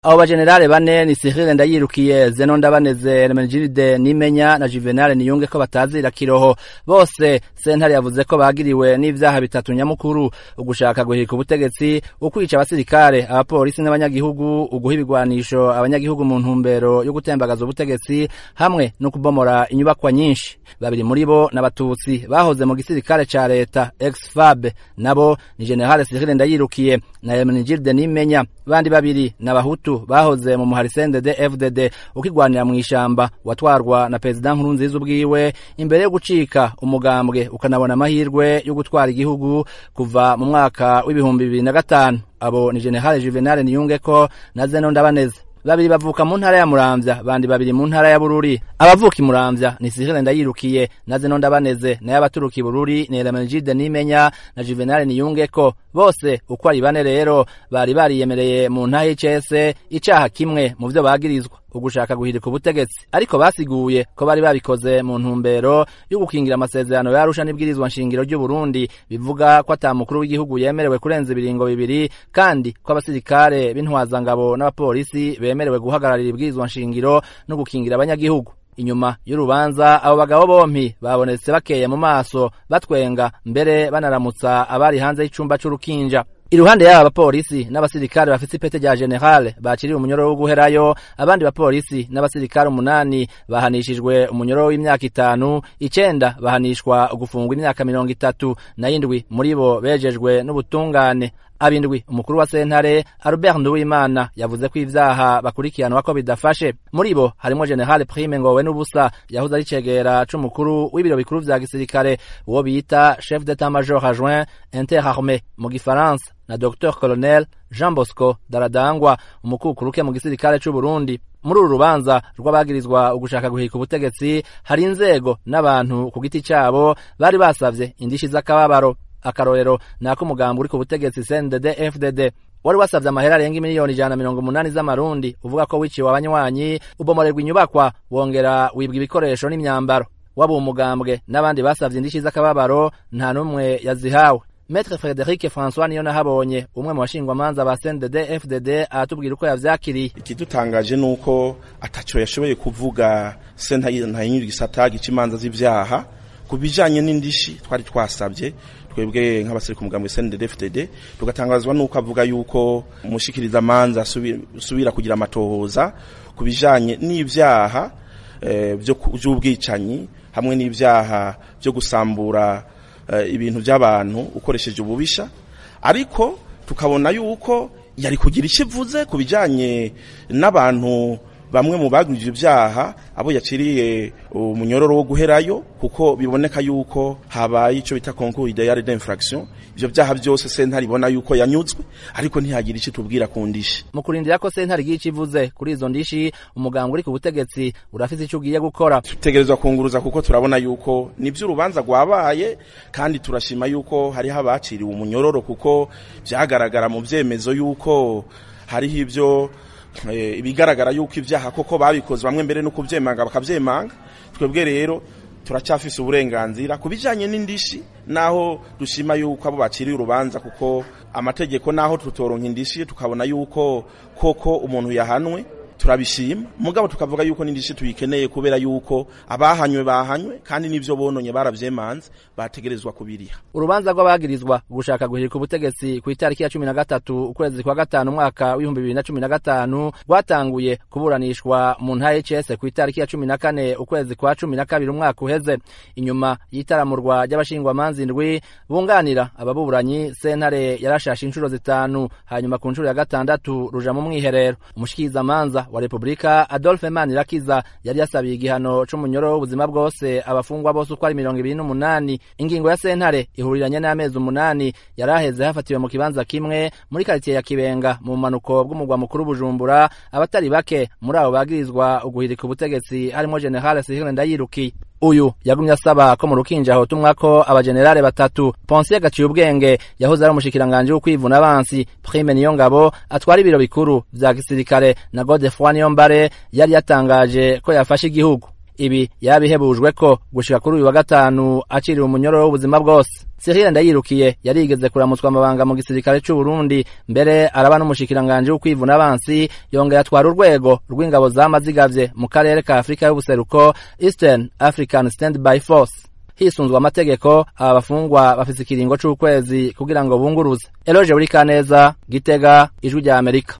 abo bajenerale bane ni Cyril Ndayirukiye Zeno Ndabaneze Hermenegilde Nimenya na Juvenal Niyunge ko batazira kiroho bose sentare yavuze ko bagiriwe n'ivyaha bitatu nyamukuru ugushaka guhirika ubutegetsi ukwica abasirikare abapolisi n'abanyagihugu uguha ibigwanisho abanyagihugu mu ntumbero yo gutembagaza ubutegetsi hamwe no kubomora inyubakwa nyinshi babiri muri bo n'abatutsi bahoze mu gisirikare ca leta ex-FAB nabo ni General Cyril Ndayirukiye na Hermenegilde Nimenya bandi babiri n'abahutu bahoze mu muhari CNDD FDD ukigwanira mu ishamba watwarwa na President Nkurunziza ubwiwe imbere yo gucika umugambwe ukanabona amahirwe yo gutwara igihugu kuva mu mwaka w'ibihumbi bibiri na gatanu abo ni General Juvenal Niyungeko na Zeno Ndabaneze babiri bavuka mu ntara ya Muramvya bandi babiri mu ntara ya Bururi abavuka i Muramvya ni Cyril Ndayirukiye na Zeno Ndabaneze naye abaturuka i Bururi ni Hermenegilde Nimenya na Juvenal Niyungeko bose uko ari bane rero bari bariyemereye mu ntahe y'icese icaha kimwe mu vyo bagirizwa ugushaka guhirika ubutegetsi ariko basiguye ko bari babikoze mu ntumbero yo gukingira amasezerano yarusha n'ibwirizwa nshingiro ry'u Burundi bivuga ko ata mukuru w'igihugu yemerewe kurenza ibiringo bibiri kandi ko abasirikare b'intwazangabo n'abapolisi bemerewe guhagararira ibwirizwa nshingiro no gukingira abanyagihugu inyuma y'urubanza abo bagabo bompi babonetse bakeye mu maso batwenga mbere banaramutsa abari hanze y'icumba c'urukinja iruhande y'aba bapolisi n'abasirikare bafise ipete rya generale baciriwe umunyoro wo guherayo abandi bapolisi n'abasirikare umunani bahanishijwe umunyoro w'imyaka itanu icenda bahanishwa gufungwa imyaka mirongo itatu na indwi muri bo bejejwe n'ubutungane abindwi umukuru wa sentare Albert Nduwimana yavuze ko ivyaha bakurikiranwa ko bidafashe muri bo harimo General Prime Ngowe n'ubusa yahoze ari cegera c'umukuru w'ibiro bikuru vya gisirikare uwo bita chef d'état-major adjoint interarmée mu gifaransa na Dr Colonel Jean Bosco Daradangwa umukukuruke mu gisirikare c'u Burundi muri uru rubanza rw'abagirizwa ugushaka guhirika ubutegetsi hari inzego n'abantu ku giti cabo bari basavye indishi z'akababaro akarorero nako umugambi uri ku butegetsi CNDD FDD wari wasavye amahera arenga imiliyoni ijana na mirongo umunani z'amarundi uvuga ko wiciwe abanywanyi ubomorerwa inyubakwa wongera wibwa ibikoresho n'imyambaro waba umugambwe n'abandi basavye indishi z'akababaro nta n'umwe yazihawe Maître Frederic François niyo nahabonye umwe mu bashingwamanza ba CNDD FDD aratubwira uko yavyakiriye ikidutangaje nuko ataco yashoboye kuvuga senta ntayinyura igisata gica z'ivyaha ku bijanye n'indishi twari twasabye twebwe nk'abasiri ku mugambi CNDD FDD tugatangazwa nuko avuga yuko umushikiriza amanza subira kugira amatohoza ku bijanye n'ivyaha e, vy'ubwicanyi hamwe n'ivyaha vyo gusambura e, ibintu by'abantu ukoresheje ububisha ariko tukabona yuko yari kugira ikivuze ku bijanye n'abantu bamwe mu bagwije ibyaha abo yaciriye umunyororo wo guherayo kuko biboneka yuko habaye ico bita concours idéal d'infraction ivyo byaha byose sentare ibona yuko yanyuzwe ariko ntihagira ico tubwira ku ndishi mu kurindira ko sentare igiye ikivuze kuri izo ndishi umuganga uri ku butegetsi urafise ico ugiye gukora tutegerezwa kunguruza kuko turabona yuko nivyo urubanza rwabaye kandi turashima yuko hariho abaciriwe umunyororo kuko vyagaragara mu vyemezo yuko hariho ivyo ibigaragara yuko ibyaha koko babikoze bamwe mbere no kubyemanga bakabyemanga twebwe rero turacyafise uburenganzira ku bijyanye n'indishi naho dushima yuko abo baciriye urubanza kuko amategeko naho tutoronka indishi tukabona yuko koko umuntu yahanwe turabishima mugabo tukavuga yuko n'indishi tuyikeneye kubera yuko abahanywe bahanywe kandi n'ivyo bononye baravyemanze bategerezwa kubiriha urubanza rw'abagirizwa gushaka guhirika ubutegetsi ku itariki ya cumi na gatatu ukwezi kwa gatanu umwaka w'ibihumbi bibiri na cumi na gatanu rwatanguye kuburanishwa mu ntara y'icese ku itariki ya cumi na kane ukwezi kwa cumi na kabiri umwaka uheze inyuma y'itaramurwa ry'abashingwamanza indwi bunganira ababuranyi sentare yarashashe inshuro zitanu hanyuma ku nshuro ya gatandatu ruja mu mwiherero umushikirizamanza wa Republika Adolphe Manirakiza yari yasabiye igihano c'umunyoro w'ubuzima bwose abafungwa bose uko ari mirongo ibiri n'umunani ingingo ya sentare ihuriranye n'amezi umunani yari aheze hafatiwe mu kibanza kimwe muri karitiye ya Kibenga mu manuko bw'umugwa mukuru Bujumbura abatari bake muri abo bagirizwa uguhirika ubutegetsi harimo General Cyril Ndayirukiye uyu yagumye asaba ko mu rukinja hotumwa ko abajenerale batatu Ponsier gaciye ubwenge yahoze ari umushikiranganje w'ukwivuna abansi Prime Niyongabo atwara ibiro bikuru vya gisirikare na Godefroid Niyombare yari yatangaje ko yafashe igihugu ibi yabihebujwe ko gushika kuri uyu wa gatanu aciriwe umunyororo w'ubuzima bwose Cyril Ndayirukiye yarigeze kuramutswa amabanga mu gisirikare c'u Burundi mbere araba n'umushikiranganje w'ukwivuna abansi yongera atwara urwego rw'ingabo zamazigavye mu karere ka Afrika y'ubuseruko Eastern African Standby Force hisunzwe amategeko aba bafungwa bafise ikiringo c'ukwezi kugira ngo bunguruze Eloge Burikaneza Gitega ijwi rya Amerika